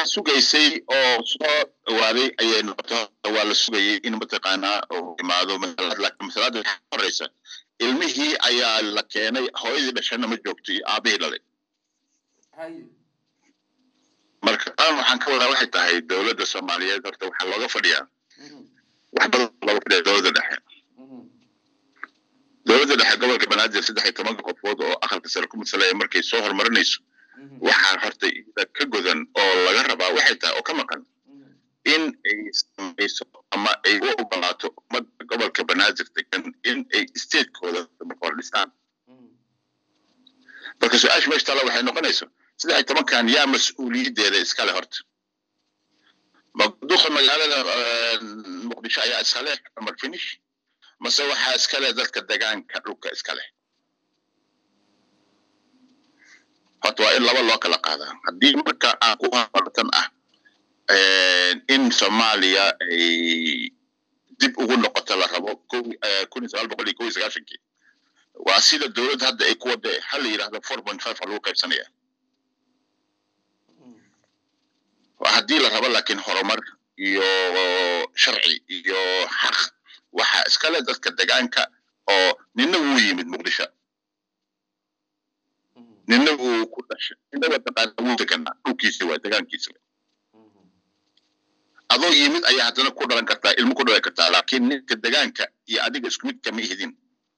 sugaysay oo soo dhawaaday ayay noqoto waa la sugayay in mataqaanaa uu imaado laakiin masalaada waxaa horeysa ilmihii ayaa la keenay hooyadii dhashana ma joogto iyo aabihii dhalay marka taan waxaan ka wadaa waxay tahay dowladda soomaaliyeed horta waxaa looga fadhiyaa wax badan looga fadhiya dowladda dhexe dowladda dhexe gobolka banaadir saddex iyo tobanka qofood oo aqalka sare ku masalaya markay soo horumarinayso waxaa horta iyada ka godan oo laga rabaa waxay tahay oo ka maqan in ay samayso ama ay u ogolaato ummadda gobolka banaadir degan in ay statekooda boqor dhistaan marka su-aasha meesha taala waxay noqonayso saddex iyo tobankan yaa mas-uuliyaddeeda iskale horta duqa magaalada muqdisho ayaa iskale cumar finish mase waxaa iskale dadka degaanka dhulka iskale horta waa in laba loo kala qaadaa haddii marka aan ku habartan ah in soomaaliya ay dib ugu noqoto la rabo kun iyo sagaal boqol iyo kow iyo sagaashankii waa sida dowladda hadda ay ku wada ha la yidhahdo four point five ha lagu qaybsanaya haddii la rabo laakiin horumar iyo sharci iyo xaq waxaa iskale dadka degaanka oo nina wuu yimid muqdisho nina wuu ku dhashay nina mataqaana wuu deganaa dhulkiisa waa degaankiisa adoo yimid ayaa haddana ku dhalan kartaa ilmo ku dhalan kartaa laakiin ninka degaanka iyo adiga isku mid kama ihidin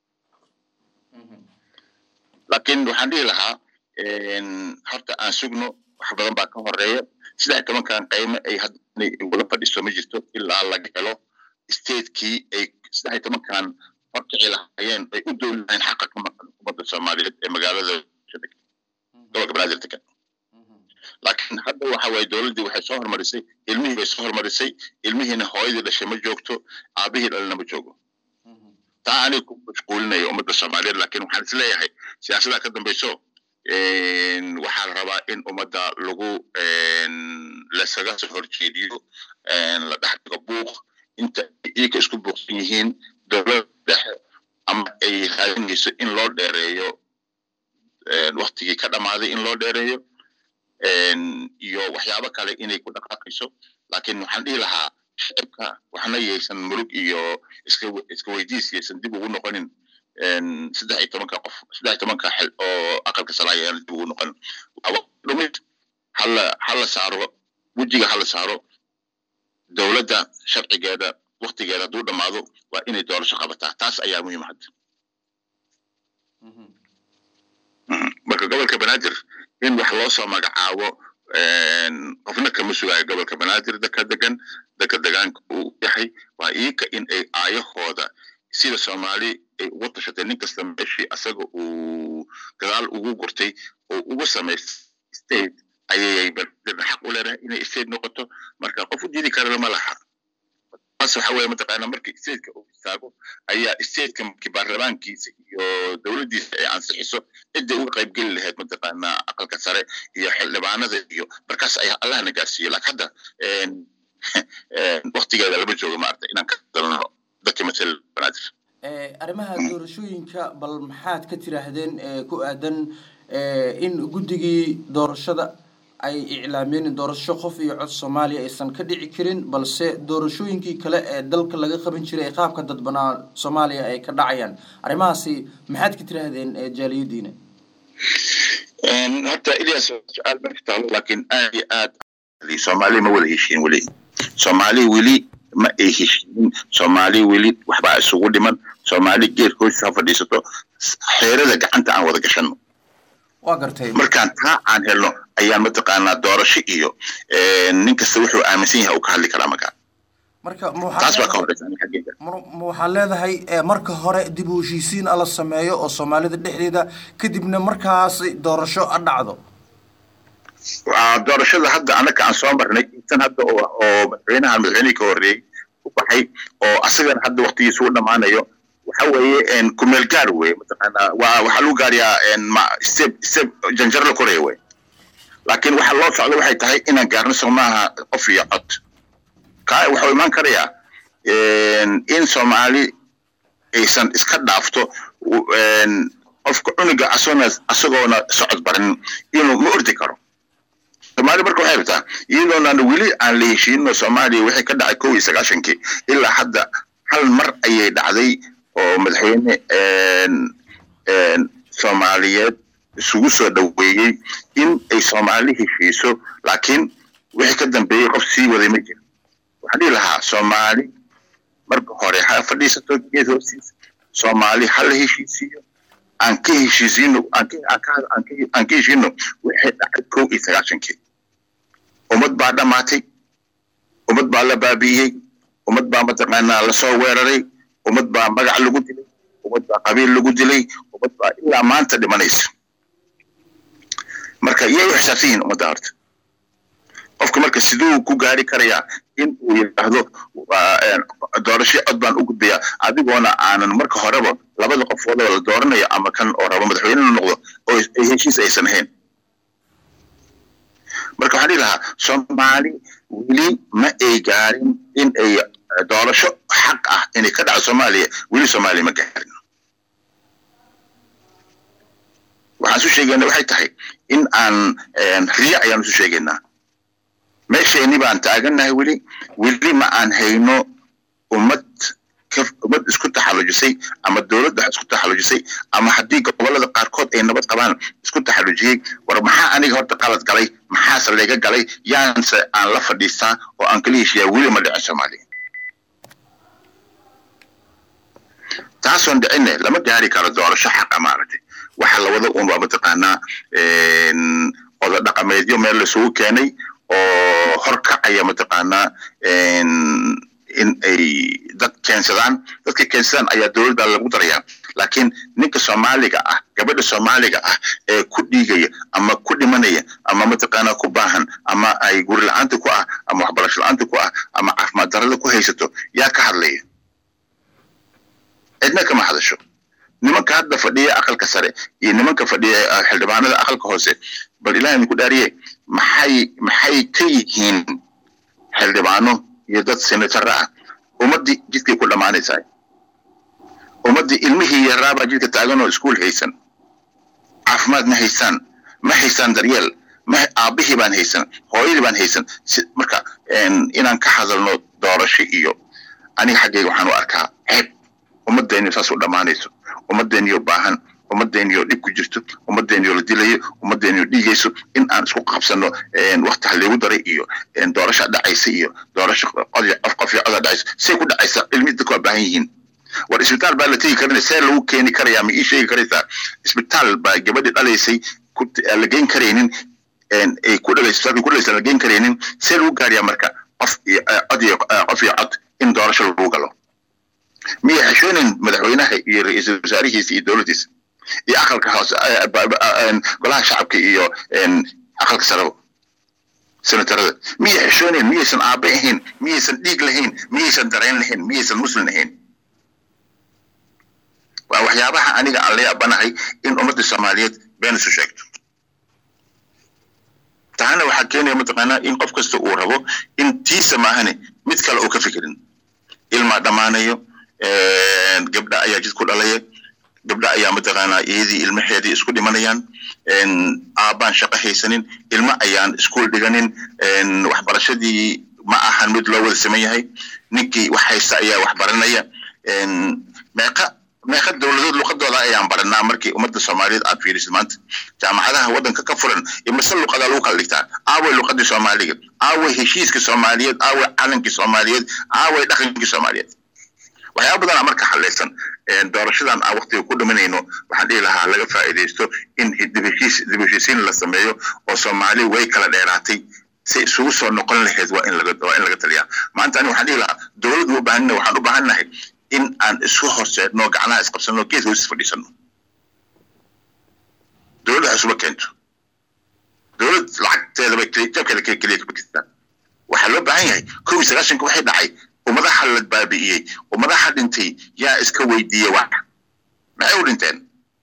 laakiin waxaan dhihi lahaa horta aan sugno wax badan baa ka horeeya saddex tobankan qayme ay hadda inay wada fadhiso ma jirto ilaa laga helo statekii ay saddex tobankan horkici lahaayeen ay u dooli lahayn xaqa ka maqan ummadda soomaaliyeed ee magaalada gobolka banaadir degan laakiin hadda waxa waye dowladdii waxay soo horumarisay ilmihii bay soo horumarisay ilmihiina hooyadii dhashay ma joogto aabihii dhalina ma joogo taa aniga ku mashquulinaya ummadda soomaaliyeed laakiin waxaan isleeyahay siyaasaddaa ka dambayso waxaa la rabaa in ummadda lagu lasaga soo horjeediyo la dhex dhigo buuq inta iyaga isku buuqsan yihiin dowladda dhexe ama ay raadinayso in loo dheereeyo waktigii ka dhammaaday in loo dheereeyo iyo waxyaabo kale inay ku dhaqaaqayso laakiin waxaan dhihi lahaa shacibka waxna yaysan murug iyo iska weydiis yaysan dib ugu noqonin saddex iyo tobanka qof saddex iyo tobanka xil oo aqalka salaaya aan dib ugu noqonin dhumid hala hala saaro wejiga hala saaro dowladda sharcigeeda waktigeeda hadduu dhammaado waa inay doorasho qabataa taas ayaa muhiim hadda marka gobolka banaadir in wax loo soo magacaabo qofna kama sugaayo gobolka banaadir dadka degan dadka degaanka uu yahay waa iika in ay aayahooda sida soomaali ay ugu tashatay nin kasta meeshii asaga uu gadaal ugu gurtay oo ugu samaystay state ayay xaq u leedahay inay state noqoto marka qof u diidi karana ma laha taas waxa weeye mataqaana markii stateka uu istaago ayaa stateka markii baarlamaankiisa iyo dowladdiisa ay ansixiso ciday uga qaybgeli lahayd mataqaana aqalka sare iyo xildhibaanada iyo markaas ayaa allahna gaarsiiyo laakiin hadda waktigeeda lama joogo maarata inaan ka dalno dadka matala banaadir arrimaha doorashooyinka bal maxaad ka tiraahdeen ku aadan in guddigii doorashada ay iclaameen doorasho qof iyo cod soomaaliya aysan ka dhici karin balse doorashooyinkii kale ee dalka laga qaban jiray ee qaabka dadbanaa soomaaliya ay ka dhacayaan arrimahaasi maxaad ka tiraahdeen jaaliyadiina horta ilyas su-aal ma taalo laakiin aad iyo aad soomaaliya ma wada heshiin weli soomaali weli ma ay heshiinin soomaali weli waxbaa isugu dhiman soomaali geerka hoos ha fadhiisato xeerada gacanta aan wada gashano waa gartay markaan taa aan helno ayaan mataqaanaa doorasho iyo nin kasta wuxuu aaminsan yahay uu ka hadli karaa markaa marka taas baa ka horeysa xaggeeda ma waxaa leedahay marka hore dib u heshiisiin ala sameeyo oo soomaalida dhexdeeda kadibna markaas doorasho a dhacdo doorashada hadda anaka aan soo marnay tan hadda oo oo madaxweynaha madaxweynihii ka horreeyey u baxay oo asagana hadda waktigiisa u dhammaanayo waxa weeye kumeel gaar weye mataqaanaa waa waxaa lagu gaariyaa ma step step janjar la koraya wey laakiin waxa loo socdo waxay tahay inaan gaarno soomaaha qof iyo cod kaa waxuu imaan karayaa in soomaali aysan iska dhaafto qofka cunuga asagoona asagoona socod barin inuu ma ordi karo soomaali marka waxay rabtaa iyadoonaan weli aan la heshiinno soomaaliya wixii ka dhacay kow iyo sagaashankii ilaa hadda hal mar ayay dhacday oo madaxweyne soomaaliyeed isugu soo dhoweeyey in ay soomaali heshiiso laakiin wixii ka dambeeyey qof sii waday ma jiro waxaan dhihi lahaa soomaali marka hore ha fadhiisato geed hoostiisa soomaali ha la heshiisiiyo aan ka heshiisiino aan ka heshiino wixii dhacay kow iyo sagaashankii ummad baa dhammaatay ummad baa la baabi'iyey ummad baa mataqaanaa lasoo weeraray ummad baa magac lagu dilay ummad baa qabiil lagu dilay ummad baa ilaa maanta dhimanaysa marka iyay u xisaabsan yihiin ummadda horta qofka marka siduu ku gaari karayaa in uu yidhaahdo doorasho cod baan u gudbayaa adigoona aanan marka horeba labada qofoodoo la dooranayo ama kan oo rabo madaxweyne la noqdo oo heshiis aysan ahayn marka waxaan dhihi lahaa soomaali weli ma ay gaarin in ay doorasho xaq ah inay ka dhacdo soomaaliya weli soomaaliya ma gaarin waxaan isu sheegayna waxay tahay in aan riya ayaan isu sheegaynaa meeshayni baan taagannahay weli weli ma aan hayno ummad ummad isku taxallujisay ama dowladda isku taxallujisay ama haddii gobollada qaarkood ay nabad qabaan isku taxallujiyey war maxaa aniga horta qalad galay maxaase layga galay yaanse aan la fadhiistaa oo aan kala heshiiyaa weli ma dhicin soomaaliya taasoon dhicinne lama gaari karo doorasho xaqa maaragtay waxa la wada un waa mataqaanaa oda dhaqameedyo meel laisugu keenay oo horkacaya mataqaanaa in ay dad keensadaan dadka keensadaan ayaa dowladda lagu darayaa laakiin ninka soomaaliga ah gabadha soomaaliga ah ee ku dhiigaya ama ku dhimanaya ama mataqaanaa ku baahan ama ay guri la-aanta ku ah ama waxbarasho la-aanta ku ah ama caafimaad darada ku haysato yaa ka hadlaya cidna kama hadasho nimanka hadda fadhiya aqalka sare iyo nimanka fadhiya xildhibaanada aqalka hoose bal ilaah idinku dhaariye maxay maxay ka yihiin xildhibaano iyo dad senatara ah ummaddii jidkay ku dhammaanaysaa ummaddii ilmihii yaraabaa jidka taagan oo iskuul haysan caafimaad ma haysaan ma haysaan daryeel ma aabbihii baan haysan hooyadii baan haysan marka inaan ka hadalno doorasho iyo aniga xaggayga waxaan u arkaa ceeb ummaddeeni saas u dhammaanayso ummaddeeniyo baahan ummaddeeniyo dhib ku jirto ummaddeeniyo la dilayo ummaddeeniyo dhiigayso in aan isku qabsano wakti haligu daray iyo doorasha dhacaysa iyo doorasho qof iyo coda dhacaysa say ku dhacaysa ilmi dadku waa baahan yihiin war isbitaal baa la tegi karin see lagu keeni karayaa ma ii sheegi karaysaa isbitaal baa gabadhii dhalaysay la geyn karaynin ay ku dhalaysa isbitaalka ku dhalaysa la geyn karaynin see lagu gaariyaa marka qof iyo cod iyo qof iyo cod in doorasho lagu galo miya xishoonin madaxweynaha iyo ra-iisul wasaarihiisa iyo dowladdiisa iyo aqalka hoose golaha shacabka iyo aqalka saraba senatarada miyay xishoonin miyaysan aabe ahayn miyaysan dhiig lahayn miyaysan dareen lahayn miyaysan muslim lahayn waa waxyaabaha aniga aan la yaabanahay in ummadda soomaaliyeed been isu sheegto tahana waxaa keenaya mataqaanaa in qof kasta uu rabo in tiisa maahane mid kale uu ka fikirin ilmaa dhammaanayo gabdha ayaa jid ku dhalaya gabdha ayaa mataqaanaa iyadii ilmaheedii isku dhimanayaan aabbaan shaqo haysanin ilmo ayaan iskuol dhiganin waxbarashadii ma ahan mid loo wada saman yahay ninkii wax haysta ayaa wax baranaya meeqa meeqa dowladood luqadooda ayaan baranaa markii ummadda soomaaliyeed aad fiirisid maanta jaamacadaha waddanka ka furan imise luqadaa lagu kala dhigtaa aaway luqadii soomaaliga aaway heshiiska soomaaliyeed aaway calankii soomaaliyeed aaway dhaqankii soomaaliyeed waxyaaba badanaa marka xaleysan doorashadan aan waktiga ku dhimanayno waxaan dhihi lahaa laga faa'iidaysto in dib heshiisiin la sameeyo oo soomaali way kala dheeraatay si isugu soo noqon lahayd waa in laga waa in laga taliyaa maanta ani waxaan dhihi lahaa dowladdu u baahanna waxaan u baahannahay in aan isku horseedno gacnaha isqabsano geed hoos fadhiisano dowladda isuba keento dowlad lacagteedaba jabkeeda keliya kama jirtaan waxaa loo baahan yahay kow iyo sagaashanka waxay dhacay ummadaha la baabi'iyey ummadaha dhintay yaa iska weydiiyey wax maxay u dhinteen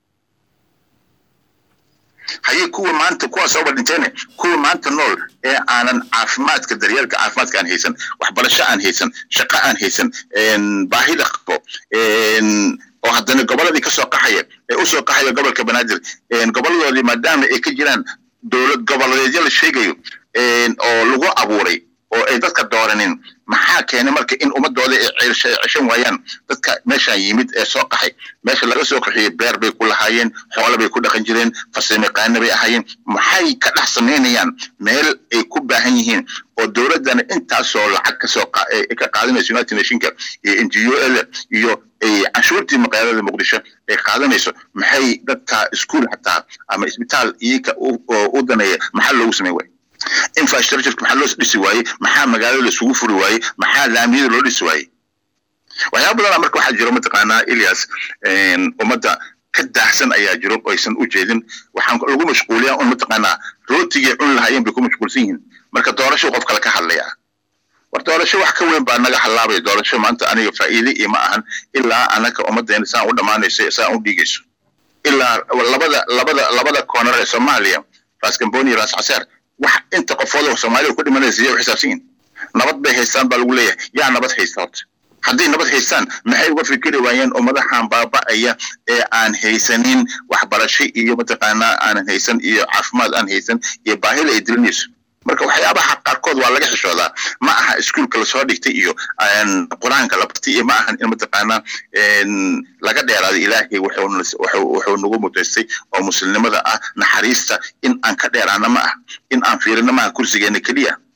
haye kuwa maanta kuwaas ooba dhinteene kuwa maanta nool ee aanan caafimaadka daryeelka caafimaadka aan haysan waxbarasho aan haysan shaqo aan haysan baahida qabo oo haddana gobolladii kasoo qaxaya ee usoo qaxaya gobolka banaadir goboladoodii maadaama ay ka jiraan dowlad goboleedyo la sheegayo oo lagu abuuray oo ay dadka dooranin maxaa keenay marka in ummadooda ay ceshan waayaan dadka meeshaan yimid ee soo qaxay meesha laga soo qaxiyey beer bay ku lahaayeen xoolo bay ku dhaqan jireen farsamayaqaano bay ahaayeen maxay ka dhex samaynayaan meel ay ku baahan yihiin oo dowladdana intaasoo lacag kasoo ka qaadanayso united nationka iyo n g o l iyo canshuurtii magaalada muqdisho ay qaadanayso maxay dadka iskuol xataa ama isbitaal iyaka u daneeya maxaa loogu samayn waaya infrastructureka maxaa loo dhisi waayey maxaa magaalada laisugu furi waayey maxaa laamiyada loo dhisi waayey waxyaaba badana marka waxaa jiro mataqaanaa elias ummadda ka daahsan ayaa jiro oo aysan u jeedin waxaan lagu mashquuliyaa un mataqaanaa rootigii cun lahaayeen bay ku mashquulsan yihiin marka doorasho qof kale ka hadlaya war doorasho wax ka weyn baa naga halaabaya doorasho maanta aniga faa'iide iyo ma ahan ilaa anaka ummaddeena saan u dhammaanayso saan u dhiigayso ilaa labada labada labada koonar ee soomaaliya ras gamboni iyo ras caseer wax inta qofooda soomaaliya ku dhimanaysa iyay u xisaabsan yihin nabad bay haystaan baa lagu leeyahay yaa nabad haysta horta hadday nabad haystaan maxay uga fikiri waayeen ummadahan baaba'aya ee aan haysanin waxbarasho iyo mataqaanaa aanan haysan iyo caafimaad aan haysan iyo baahida ay dilinayso marka waxyaabaha qaarkood waa laga xishoodaa ma aha iskuolka lasoo dhigtay iyo qur-aanka la bartay iyo ma ahan in mataqaanaa laga dheeraado ilaahay wuxuu nagu mutaystay oo muslimnimada ah naxariista in aan ka dheeraana ma ah in aan fiirino maaha kursigeena keliya